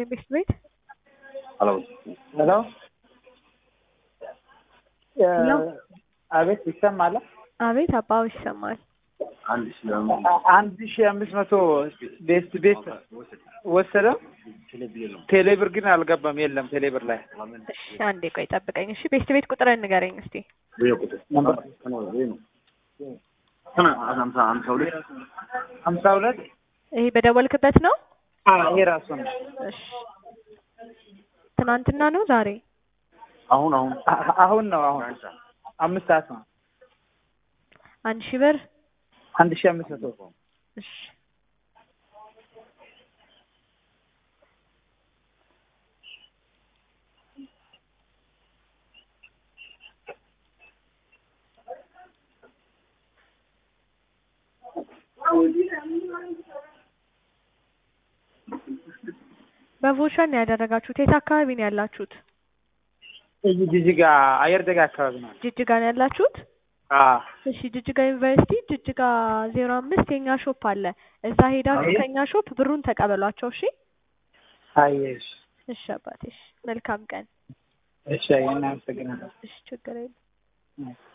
ይስጥልኝ ቤት ቤት ሄሎ ሄሎ ሄሎ። አቤት ይሰማል። አቤት አባው ይሰማል። አንድ ሺህ ለምን አንድ ሺህ አምስት መቶ ቤት ቤት ወሰደ። ቴሌብር ግን አልገባም። የለም ቴሌብር ላይ እሺ አንዴ ቆይ ጠብቀኝ። እሺ ቤት ቤት ቁጥርን ንገረኝ እስቲ። ይሄ ቁጥር ይሄ ነው ስነ ሀምሳ ሀምሳ ሁለት ሀምሳ ሁለት ይሄ በደወልክበት ነው? ይሄ ራሱ ነው። እሺ ትናንትና ነው ዛሬ? አሁን አሁን አ- አሁን ነው አሁን አምስት ሰዓት ነው። አንድ ሺህ ብር አንድ ሺህ አምስት መቶ እሺ በቮቸር ነው ያደረጋችሁት? የት አካባቢ ነው ያላችሁት? እዚህ ጅጅጋ አየር ደጋ አካባቢ ነው። ጅጅጋ ነው ያላችሁት? አዎ እሺ ጅጅጋ ዩኒቨርሲቲ ጅጅጋ ዜሮ አምስት የኛ ሾፕ አለ። እዛ ሄዳችሁ አይ። ከኛ ሾፕ ብሩን ተቀበሏቸው። እሺ አየሽ። እሺ አባቴ እሺ። መልካም ቀን። እሺ አይ እናመሰግናለን። እሺ ችግር የለም። እሺ።